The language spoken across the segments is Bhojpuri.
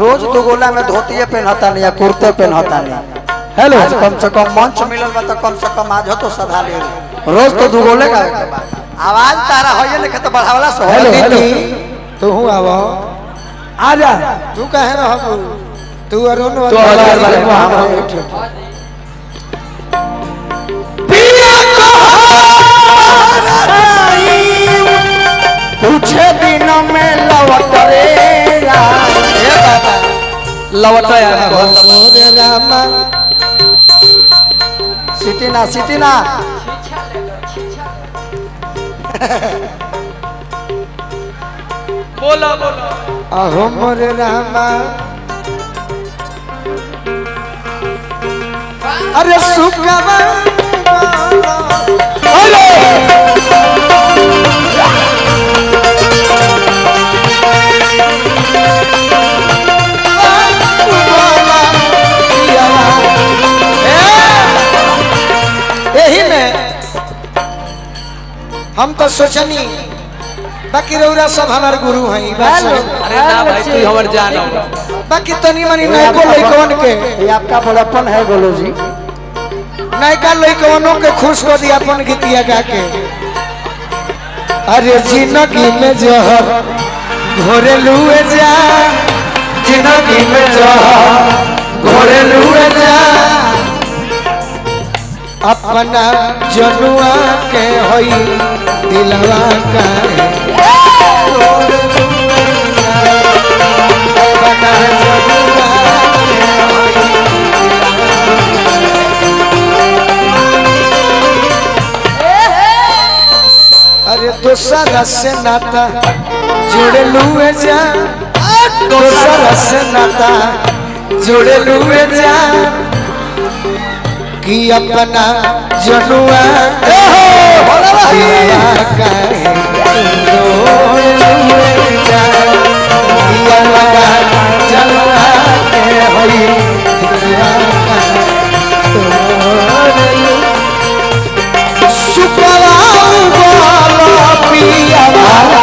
रोज दो गोला में धोतिए पहनता नहीं या कुर्ते पहनता नहीं हेलो आज कम से कम मंच मिलल बा तो कम से कम आज हो तो सधा ले रोज तो दो गोले का आवाज तारा होइए लिखे तो बढ़ावला से हेलो होइए। हेलो तू हूँ आवा आजा तू कहे रह तू अरुण तो हजार बार वाले वहाँ वहाँ बैठ। बैठ। कुछ दिन में लौट रे ये बाबा लवटा यार मोरे रामा सिटी ना सिटी ना बोला बोला अहो मोरे रामा अरे सुखवा यही में हम तो सोचनी बाकी रौरा सब हमार गुरु हैं बस अरे ना भाई तू हमर जान हो बाकी तनी मनी नयको लइकवन के ये आपका बड़प्पन है गोलू जी नयका लइकवनों के खुश कर दिया अपन गीतिया गा के अरे जिंदगी में जहर घोरे लुए जा जिंदगी में जहर घोरे लुए जा अपना जनुआ के होई दिलवा का अपना जनुआ के होई अरे दोसरा से नाता जोड़े लुए जा दोसरा से नाता जोड़े लुए जा कि अपना जनुआ के दिलवा काहे जोड़े लुए जा कि अपना जनुआ के होई दिलवा काहे जोड़े लुए सुखवाऊ बोलो पिया वाला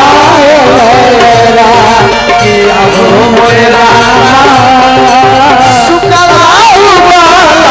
मेरा किया हो मेरा सुखवाऊ बोलो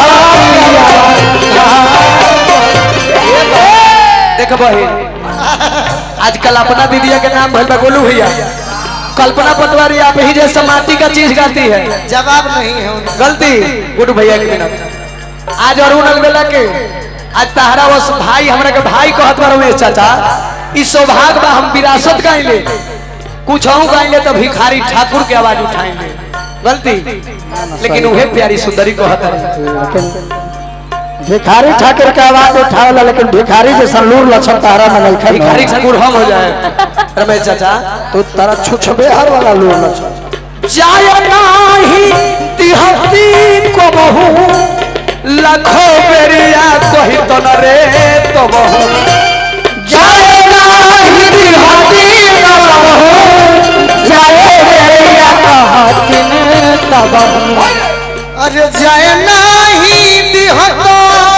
देख बहिन आजकल अपना दीदिया के नाम भइल बा गोलू भैया कल्पना पटवारी आप ही जैसा माटी का चीज गाती है जवाब नहीं है उनका गलती गुड भैया के बिना आज अरुण अलबेला के आज तहरा वस भाई हमरा के भाई कहत बा रमेश चाचा ई सौभाग्य बा हम विरासत गाइले कुछ हूं गाइले तो भिखारी ठाकुर के आवाज उठाएंगे गलती लेकिन उहे प्यारी सुंदरी कहत रही लेकिन भिखारी ठाकुर के आवाज उठावला लेकिन भिखारी जैसा लूर लक्षण तारा में नहीं खाई भिखारी ठाकुर हम हो जाए रमेश चाचा तो तारा छुछबे हर वाला लूर लक्षण जाय नाही तिहती को बहु लाखों बेरिया कही तो न रे तो बहु जाय नाही तिहती को बहु जाय बेरिया कहती तो बहु अरे जाए नहीं दिहतो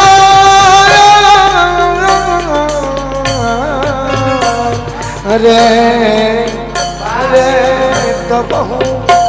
अरे अरे तो बहु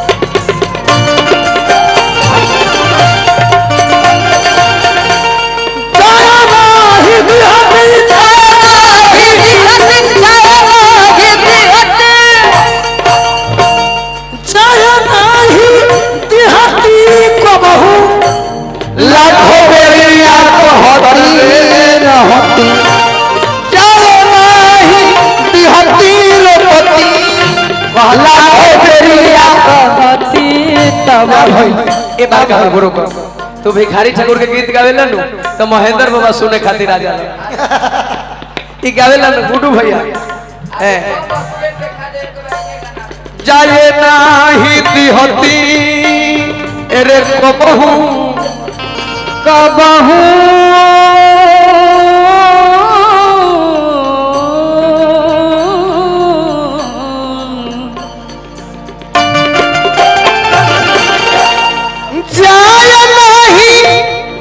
लाखों बेरिया कहती रहती जाओ नाही तिहती रोपती लाखों बेरिया कहती तब ए बार का गुरु को तू भिखारी ठाकुर के गीत गावेला नु तो महेंद्र बाबा सुने खातिर आ जाला ई गावेला नु गुडू भैया ए जाए नाही तिहती एरे कबहू कबहू जाए नहीं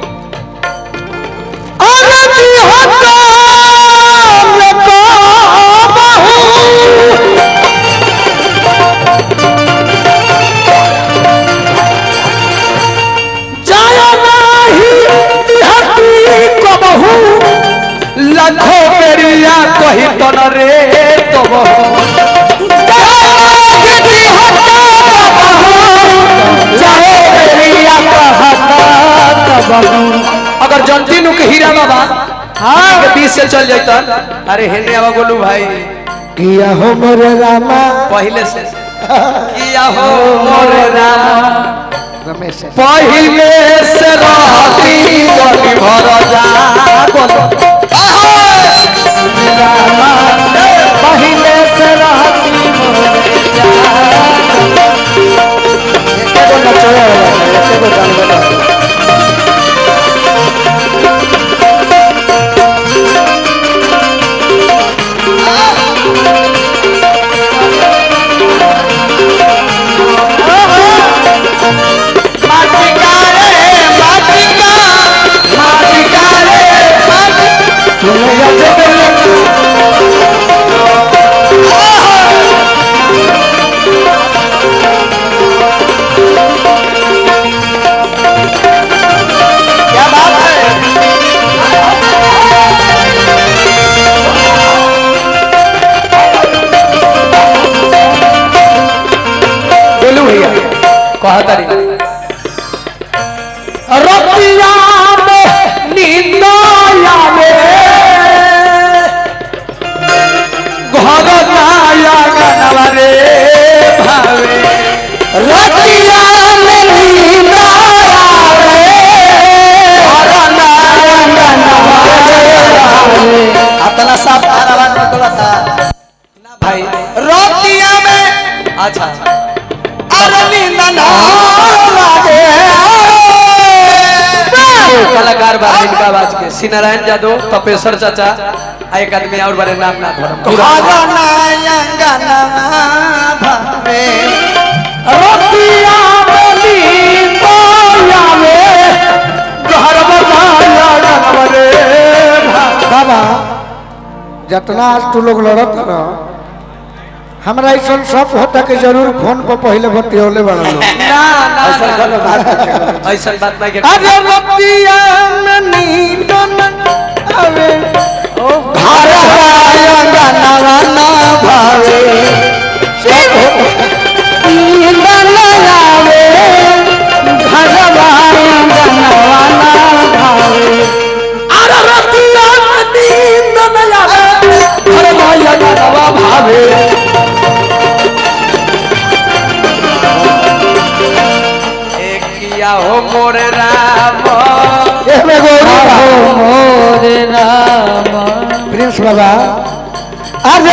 अरे दिहतो रे को बहु तन रे तब अगर जनती नु के हीरा बाबा हाँ के बीच से चल जाता अरे हेने आवा गोलू भाई किया हो मोरे रामा पहले से किया हो मोरे राम रमेश पहले से रहती गली भर जा पहले से रहती एगो नचोया वाला एगो गान वाला माटिका रे माटिका माटिका रे क्या बात है बोलू भैया कहा तारी रतिया में नींद आवे घर नाया गनवा रे भावे रतिया में नींद आवे घर नाया गनवा रे भावे अपना साफ आवाज में बोलता भाई रतिया में अच्छा अरे नींद ना लागे कलाकार बारे इनका आवाज के श्री नारायण यादव तपेश्वर चाचा आ एक आदमी और बारे नाम ना धरम भावे रतिया में नींद आवे घर बनाया गनवा रे भावे बाबा जितना आज तू लोग लड़त रह हमरा ऐसा सब होता कि जरूर फोन पर पहले बतियोले बड़ा लोग ना ना ना ऐसा बात नहीं के अरे रतिया में नींद न आवे घर आया गनवा ना भावे नींद न आवे घरवा गनवा ना भावे अरे रतिया में नींद न आवे घर माया गनवा भावे एक किया हो मोरे राम एमे गोरी मोरे राम प्रिंस बाबा अरे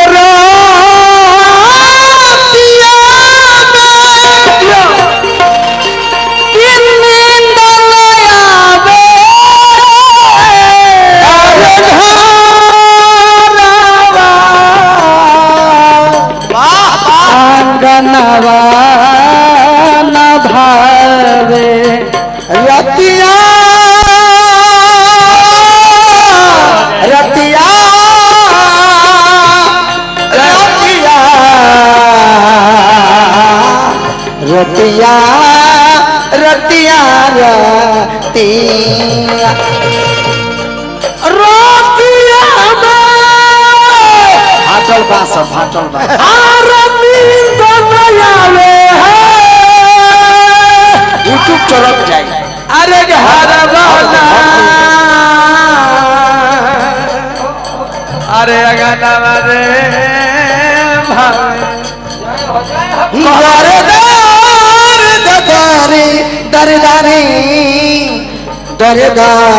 रतिया में नींद न आवे अरे घरवा आंगनवा न भावे रतिया रतिया रतिया रतिया रतिया रतिया रतिया फाटल बास फाटल बास यूट्यूब चलत जाए अरे हरवाना अरे अगनवा रे भावे दरे दर दरे दरे दरे दरे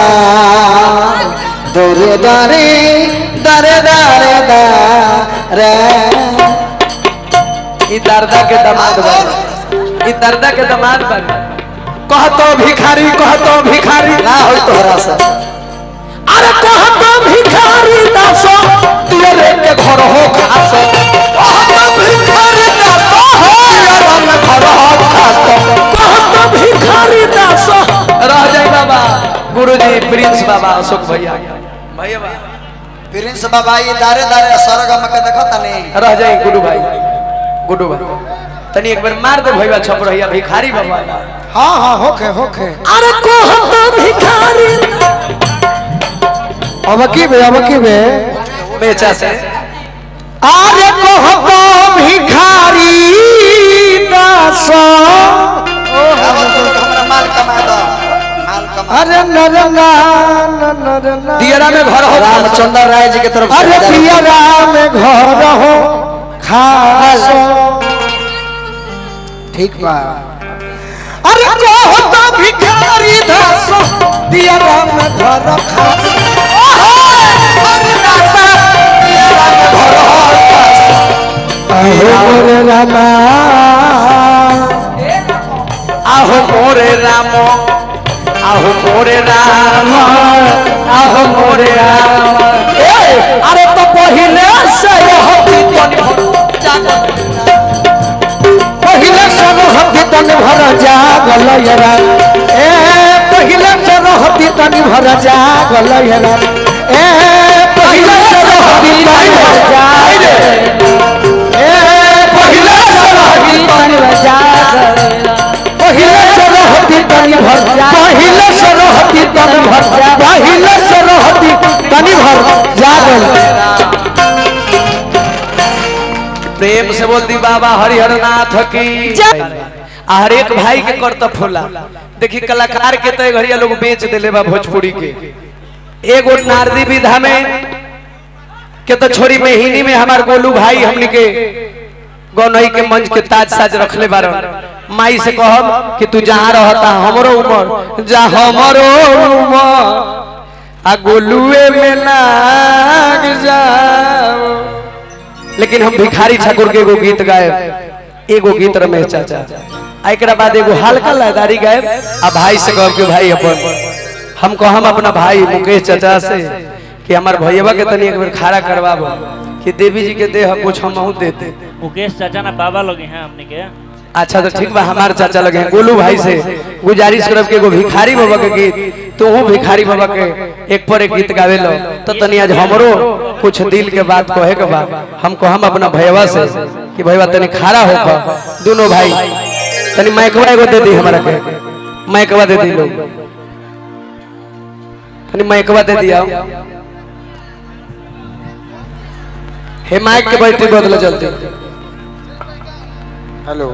दरे दरे दरे दरे दरे ई दर्दा के दामाद बने ई दर्दा के दामाद बने कहतो भिखारी कहतो भिखारी ना हो तोहरा से अरे कहतो भिखारी दासो तेरे के घर हो खासो कहतो भिखारी दासो तेरे में घर हो खासो कहतो भिखारी दासो रह जाए बाबा गुरुजी प्रिंस बाबा अशोक भैया भैया बा प्रिंस बाबा ये दारे दारे सरगम के देखो तनी रह जाए गुडू भाई गुडू भाई तनी एक बार मार दे भैया छप रहिया भिखारी बाबा ला। हाँ हाँ होखे होखे अरे कहतो भिखारी अब की बे अब की बे मेचा से अरे कहतो भिखारी दास अब तो हमरा माल कमा दो माल कमा अरे नर नान नर नान दियरा में घर हो रामचंद्र राय जी के तरफ से अरे हजार रुपया। पिया राम घर हो खास ठीक बा अरे कहतो भिखारी दास पिया राम घर खास अरे दास पिया राम घर खास अहो मोरे रामा आहो मोरे राम आहो मोरे राम आहो मोरे राम ए, अरे तो पहिले से हती तन पहिले से हती तन भर जागल यरा ए पहिले से हती तन भर जागल यरा ए पहिले से हती तन भर जागल ए पहिले से हती तन भर जागल पहिले से हती तन भर पहिले से हती तन भर पहिले से हती तन भर जागल प्रेम से बोल दी बाबा हरिहर नाथ की आ हर एक भाई के करतब होला देखी कलाकार के तो घड़िया लोग बेच देले बा भोजपुरी के एगो नारदी विधा में के तो छोरी में हिनी में हमार गोलू भाई हमनी के गौनई के मंच के ताज साज रखले बारन माई से कहब कि तू जहाँ रहता हमरो उमर जा हमरो उमर आ गोलुए में लाग जाओ लेकिन हम भिखारी ठाकुर के एगो गीत गायब एगो गीत रमेश चाचा आ एकरा बाद एगो हल्का लयदारी गायब आ भाई से कहब कि भाई अपन हम कहम अपना भाई मुकेश चाचा से कि हमार भैया के तनी एक बेर खड़ा करवाबो कि देवी जी के देह कुछ हम देते मुकेश चाचा ना बाबा लोग हैं हमने के अच्छा तो ठीक बा हमार चाचा लगे हैं गोलू भाई से गुजारिश करब कि एगो भिखारी बाबा के गीत तो हूँ भिखारी बाबा के एक पर एक गीत गावे लो तो तनी आज हमरो कुछ दिल के बात कहे के बा हम कहम अपना भैया से कि भैया तनी खड़ा हो दोनों भाई तनी माइकवा एगो दे दी हमरा के माइकवा दे दी लोग तनी माइकवा दे दिया हे माइक के बैटरी बदलो जल्दी हेलो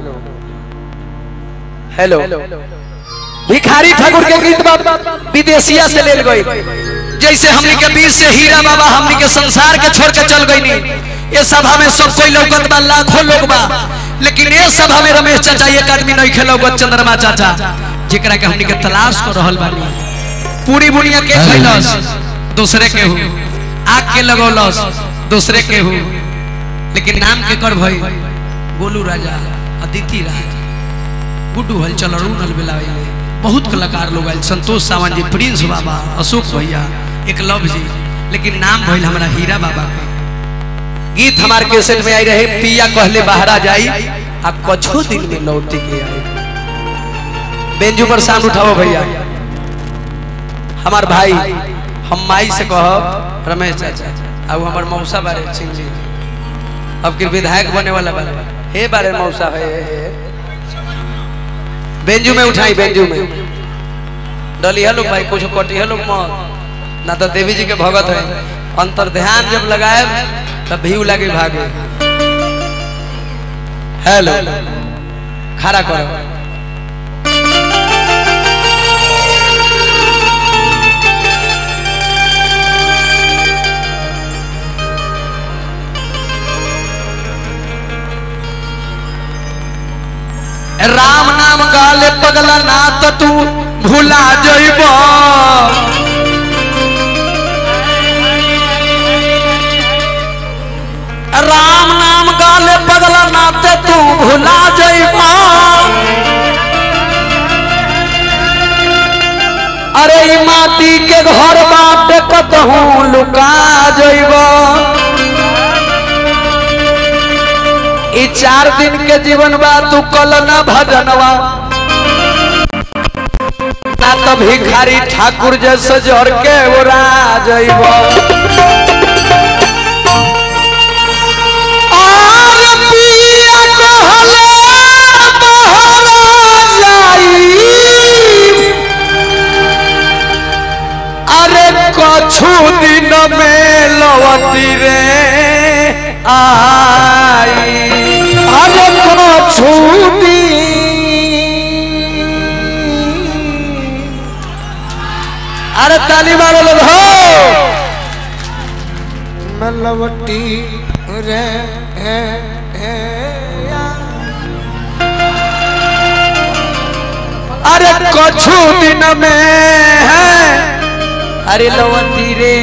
हेलो भिखारी ठाकुर के गीत बा विदेशिया से लेल गई जैसे हमनी के बीच से हीरा बाबा हमनी के संसार के छोड़ के चल गई नी ये सभा में सब कोई लौकत बा लाखों लोग बा लेकिन ये सभा में रमेश चाचा एक आदमी नहीं खेलो चंद्रमा चाचा जेकरा के हमनी के तलाश कर रहल बानी पूरी बुनिया के खैलस दूसरे के हु आग के लगौलस दूसरे के हु लेकिन नाम के कर भई गोलू राजा अदिति राज गुड्डू हलचल अरुण अलबेलाइले बहुत कलाकार लोग आयल संतोष सावंत जी प्रिंस बाबा अशोक भैया एकलव जी लेकिन नाम भइल हमारा हीरा बाबा के गीत हमारे कैसेट में आई रहे पिया कहले बाहरा जाई अब कछो दिन में लौट के आई बेंजू पर साउंड उठाओ भैया हमार भाई हम माई से कह रमेश चाचा अब हमार मौसा बारे चिन ली अब के विधायक बने वाला बारे हे बारे मौसा है हे, हे। बेंजू में उठाई बेंजू में डली लोग भाई कुछ कटी लोग मत ना तो देवी जी के भगत है अंतर ध्यान जब लगाए तब भीव लगे भागे हेलो खड़ा करो राम नाम गाले पगला ना तो तू भूला जइब राम नाम गाले पगला ना तो तू भूला जइब अरे ई माटी के घर बाट कतहूँ लुका जइब ई चार दिन के जीवन बा तू कल न भजनवा ना तो भिखारी ठाकुर जैसे जर के उड़ा जइब और पिया कहले बहरा जाई अरे कछु दिन में लवती रे आई अरे को छूटी अरे ताली मारो लोग हो मलवटी रे हे हे अरे कछु दिन में है अरे लवती रे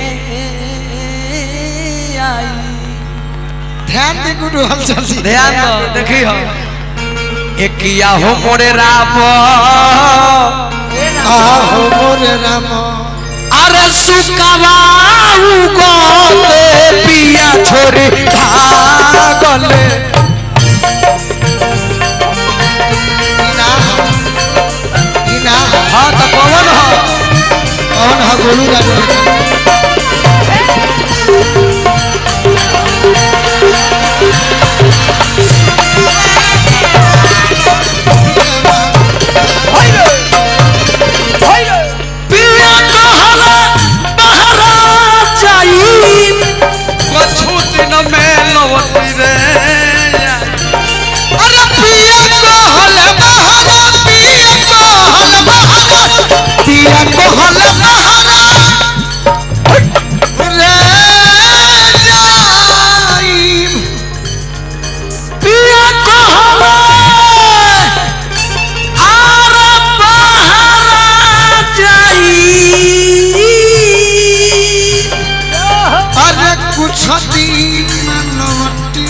आई ध्यान दे गुडू हलचल जी ध्यान दो देखी हो एकिया हो मोरे राम आहो मोरे राम अरे सुकवाऊ गोते पिया छोरी भागले इना इना हाँ तो कौन हो कौन है गोलू राम पिया कहला बहरा जाई कछु दिन में लौटी रे अरे पिया कहल बहरा पिया कहल बहरा पिया कहल बहरा रे जाई पिया कहला आर बहरा जाई अरे कुछ दिन लौटी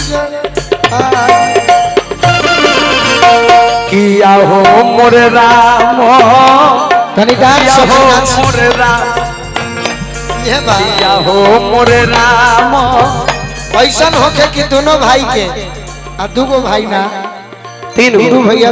किया हो मोरे राम तनी गान किया सब हो नाच मोरे राम ये बात किया हो मोरे राम ऐसन होके कि दोनों भाई के आ दूगो भाई ना तीन गुरु भैया